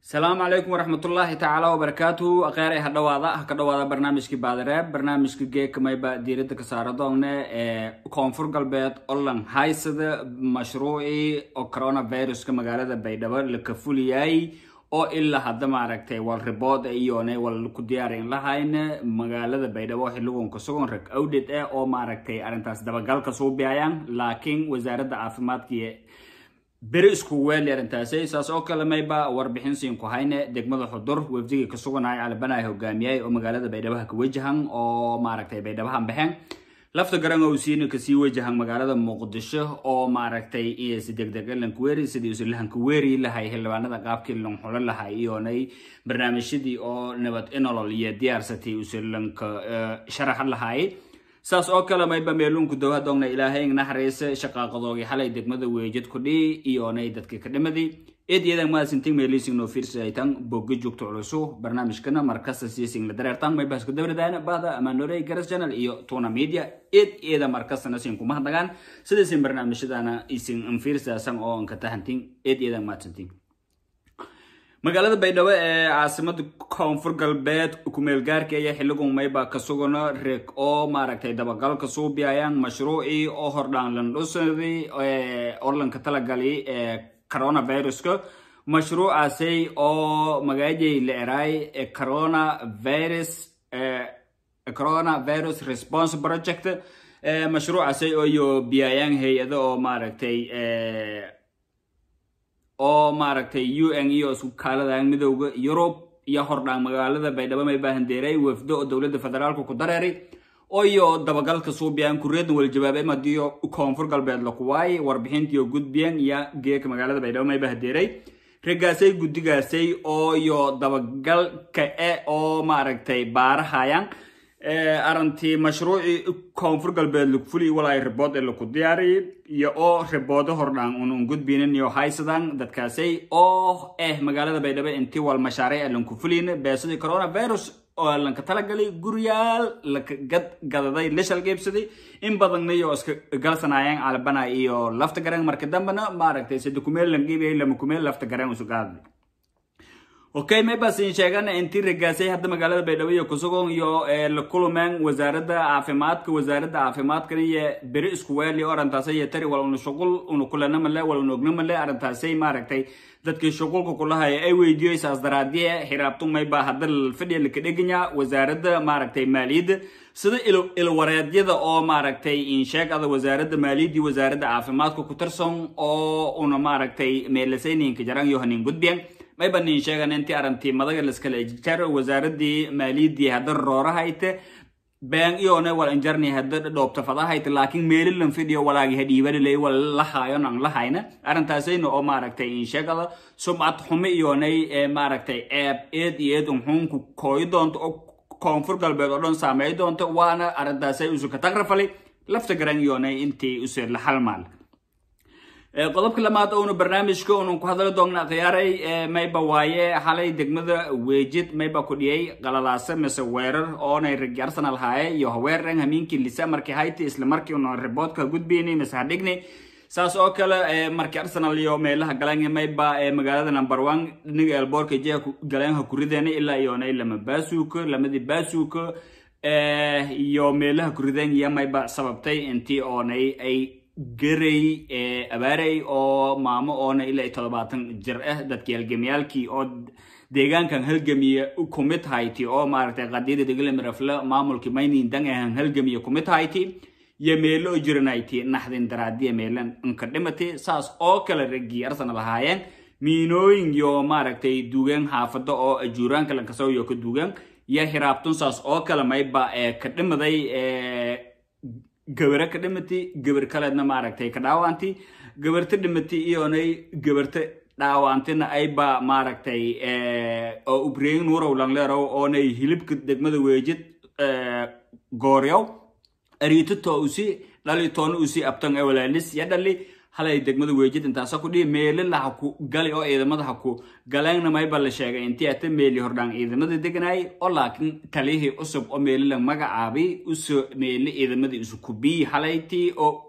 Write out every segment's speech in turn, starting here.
asalaamu calaykum waraxmatullaahi tacaala wabarakaatuhu akheeray ha dhawaada ha ka dhawaada barnaamijkii baadireeb barnaamijka geekamayba diirada ka saara doonne ee koonfur galbeed olan haysada mashruucii oo coronaviruska magaalada baydhabo laka fuliyay oo ilaa hadda maaragtay wal ribood iyone wal ku diyaarin lahayne magaalada baydhabo xiligoon ka sugan rag awdhed eh oo maaragtay arrintaas dabagalka suubiyayaan laakiin wasaaradda caafimaadka beri isku weeli arrintaasi saas oo kale mayba warbixin siin ku hayne degmada xudur wafdigii ka suganaya calabanaya hogaamiyay oo magaalada baydhabaha ka wajahan oo maaragtay baydhabahan baxeen lafta garan oo siina kasii wajahan magaalada muqdisho oo maaragtay si degdeg lankuweeri sidii isu lahankuweeri lahay xildhibaanada qaabkii lanxulo lahay iyonay barnaamijyadii oo nabad inolol iyo diyaarsatay isu lanka sharaxan lahay saas oo kale mayba meelunku dowha doogna ilaahay naxariise shaqaaqadoogi xalay degmada weejad kudhii iyonay dadkii ka dhimadi eedyadan maasinting meelising no fiirsaytan bogga joogto culusu barnaamijkana markasta siising la dareertan mayba isku dabridayna bahda amanorey garas channel iyo tuna media eed eeda markastana siin kuma hadnagaan sidaisin barnaamijyadana isin anfiirsaasan oo anka tahanting eed eedan maadsanting magaalada baydhabo ee caasimada koonfur galbeed kumeelgaarka ayaa xiligun mayba ka sugano reg oo maaragtay dabagalka suubiyayaan mashruucii oo hordhaan landhusadi oo lanka talagali ee coronaviruska mashruucaasay oo magaajay la eraay coronavirus coronavirus response project mashruucaasay oo iyo biyayaan hay-ado oo maaragtay oo maaragtay u n iyo isku kaaladaan midooda yurub iyo hordhaan magaalada baydhabo may baahandeeray wafdo oo dowladda federaalka ku dareeray oo iyo dabagalka suubiyaan kureedna wala jawaabay madiyo koonfur galbeed lakuwaay warbixintii oo gudbiyeen iyo geeka magaalada baydhabo may baahandeeray ragaasay guddigaasay oo iyo dabagalka e oo maaragtay baarahayaan arintii mashruucii koonfur galbeed lagu fuliy walaay ribood ee laku diyaariyay iyo oo riboodo hordhaan unun gudbinin iyo haysadaan dadkaasay oo eh magaalada baydhabo intii wal mashaariic ee lanku fuliyin beesadii coronavirus oo lanka talagalay guryaal laka gad gadaday la shalgeybsaday in badanna iyo iska galsanayaan calabana iyo lafta garan marka dambena maaragtay sida kumeel langiibiyay lama kumeel lafta garan isu qaaday okay maybasin sheegana intii ragaasay hadda magaalada baydhabo iyo kusugon iyo la kulumeen wasaaradda caafimaadka wasaaradda caafimaadkan iyo beri isku weeli oo arrintaasay iyo tari wal una shuqul una kulana male wal una ogna male arrintaasay maaragtay dadkii shuqulka kulahaya ay weydiiyey saas daraadiye xiraabtu mayba hadda fadhiya laka dheganya wasaaradda maaragtay maaliyadda sida ilwareedyada oo maaragtay insheegada wasaaradda maaliyadda wasaaradda caafimaadka ku tirsan oo una maaragtay meelasayninka jaran iyo hanin gudbiyan mayba nin sheegan intii arrintii madaga laskala jar wasaaradii maaliyaddii hadda roorahayte been iyone wal injarni hadda dhoobta fadahayte laakiin meelilan fidhiyo walaagi hadhiibalilay wal lahaayo nan lahayna arrintaasayna oo maaragtay insheegada sumcad xumi iyonay maaragtay eeb eed iyo eed unxuunku kooyi doonto oo koonfur galbeed oo dhan saameey doonto waana arrintaasay usuka tagrafali lafta garan iyonay intii use la halmaal qodobka lamaad oonu barnaamijka unu ku hadli doonna khiyaaray mayba waaye xalay degmada weejid mayba ku dhiyay qalalaase mise weerar oonay ragi arsenal haaye iyo haweerren hamiinkii lisa markii hayti isla markii una riboodka gudbiyni mise hadhigni saas oo kale markii arsenal iyo meelaha galeen mayba magaalada number one dhiniga elboorka jeha galeenha kurideena ilaa iyonay lama baasuuka lamadii baasuuka iyo meelaha kurideen iyo mayba sababtay intii oonay ay garay abaaray oo maamo oona ilaa iyo toddobaatan jir ah dadkii halgamiyaalkii oo deegaankan halgamiye kumid hayti oo maaragtay qadiyada deglamirafle maamulkii maynin dan ahan halgamiye kumid hayti iyo meelo oo jiranayti naxdin daraadiya meelan inka dhimati saas oo kale raggii arsenal ahaayeen miinooyin iyo maaragtay duugaan xaafado oo ajuuraanka lankasoo iyo ka duugaan iyo hiraabtun saas oo kale mayba ka dhimaday gabare ka dhimati gabar kaleedna maaragtay ka dhaawaanti gabarta dhimati iyonay gabarta dhaawaantina ayba maaragtay oo ubreyin nuurow langleerow oonay hilibka degmada weejid gooryow ariitito usi dhali toona usi abtan ee walaalis ya dhali halay degmada weejid intaasa ku dhihi meelila ha ku gali oo ciidamada ha ku galeenna mayba la sheegay intii ata meeli hordhaan ciidamada deganayay oo laakiin talihii cusub oo meelila magacaabay uso meeli ciidamadii isu kubiyi halaytii oo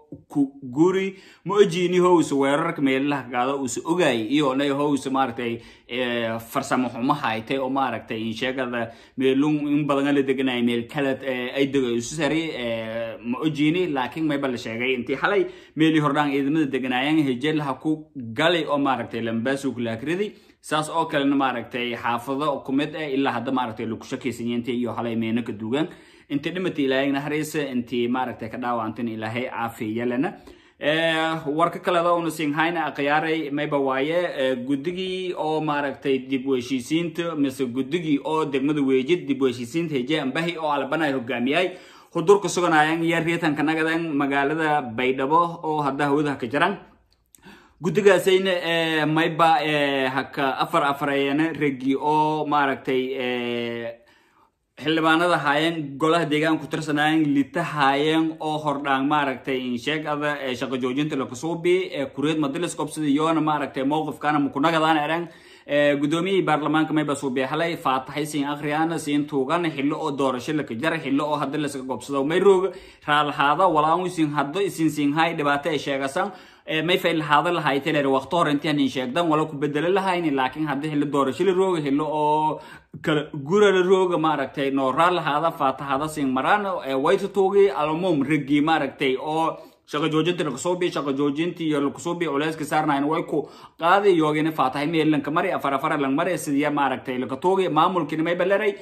ku guri ma ojiini howse weerarka meelaha gaado uuse ogaayay iyonay howse maaragtay farsamo xumo haytay oo maaragtay insheegada meelun in badan la deganaya meel kala ay dego isu sari ma ojiini laakiin mayba la sheegay intii xalay meelii hordhaan ciidamada deganaayeen hejelaha ku galay oo maaragtay lambasu kulaakridi saas oo kalena maaragtay xaafado kumid ah ilaa hadda maaragtay lagu shakaysanyo intii iyo halay meena ka duugan intii dhimata ilaahay naxariisa intii maaragtay ka dhaawacantan ilaahay caafiyalana warka kaleda una singhayna akhyaaray mayba waaye guddigii oo maaragtay dib u heshiisiinta mise guddigii oo degmada weejid dib u heshiisiinta heje ambahi oo albanay hogaamiyay hudurka suganayan iyo riitanka nagadan magaalada baydhabo oo hadda hawadaha ka jiran guddigaasayna mayba haka afar afarayana regi oo maaragtay xildhibaanada haayeen golaha deegaanka ku tirsanaayeen lita haayeen oo hordhaan maaragtay insheegada shaqo joojinta lakasuubi kureed madilis qobsida iyoona maaragtay mowqifkana makunagadan eran gudoomiyihii baarlamaanka mayba suubiya halay faataxay siin akhriyana siin tuugan xillo oo doorasho laka jara xillo oo hadda lasaga gobsado may roog raalahaada walaan isin haddo isin siinhay dhibaato ay sheegasan may fay lahaada lahaytay leer waqti hore intii hanin sheegdan wala ku bedelo lahayni laakiin hadda xillo doorasho la rooga xillo oo kala gura la rooga maaragtay nooraa lahaada faataxada siin maraan wayta tuugi almum regi maaragtay oo shaqo joojinta lakasuubi shaqo joojinti iyo lakasuubi culeyska saarnayn way ku qaadi yoogina faatahay meelanka mari afar afar lang mari sidiya maaragtay lakatuugi maamulkina may baleray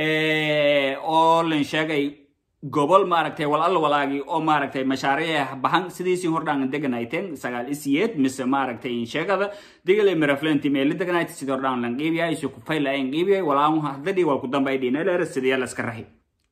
oo lan sheegay gobol maaragtay wal alla walaagi oo maaragtay mashaariic bahan sidiisii hordhaan deganayteen sagaal isiyeed mise maaragtay sheegada digale miraflenti meeli deganayta sidii hordhaan lan qiibiyay si ku fayl ayan qiibiyay walaan hadadii wal ku dambay dhiinaleer sidiya laska rahi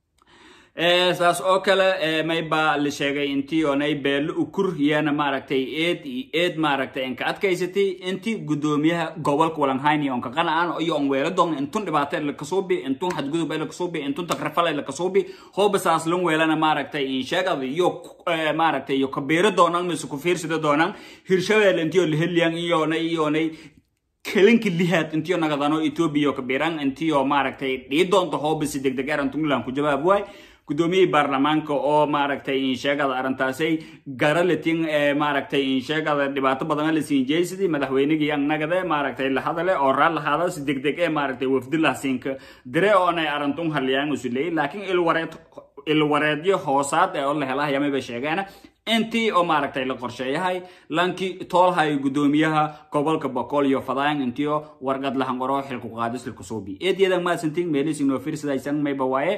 saas oo kale mayba la sheegay intii oonay beelo ukur iyana maaragtay eed iyo eed maaragtay inka adkaysatay intii gudoomiyaha gobolka walanhayni onka qanacaan iyo on weelo doon intun dhibaato lakasuubi intun xadgudub lakasuubi intun takrafal lakasuubi hooba saas lan weelana maaragtay insheegada iyo maaragtay iyo kabeero doonan mise ku fiirsida doonan hirshabeel intiyo laheliyan iyoonay iyoonay kelinka lihaad intiyo nagadano ethiopia kabiran intiyo maaragtay dhii doonto hoobasi degdeg arantunglan ku jawaab waay gudoomiyihii baarlamaanka oo maaragtay insheegada arrintaasay garalatin maaragtay insheegada dhibaato badan la siin jeysidii madaxweynigii annagade maaragtay la hadale oo raal lahaada si degdeg ee maaragtay wafdilah siinka dire oonay arintun haliyaan usuley laakiin ilwareed ilwareedyo hoosaad ee oo la helahay amayba sheegeen intii oo maaragtay la qorsheeyahay lankii toolhay gudoomiyaha gobolka boqol iyo fadaan intiyo warqad lahangoro xilku qaadis lkusuubi eedyadan maasantin meelisinoo firsidaysan mayba waaye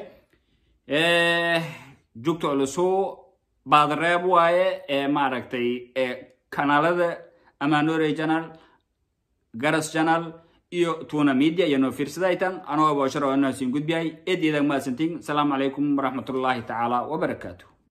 jugta culusu baadreeb waaye ee maaragtay kanaalada amanore channel garas channel iyo tuna media iyo noo fiirsadaytan anoo bosharo anaasin gudbiyay eedyadan maasantin asalaamu calaykum waraxmatullaahi tacaala wabarakaatu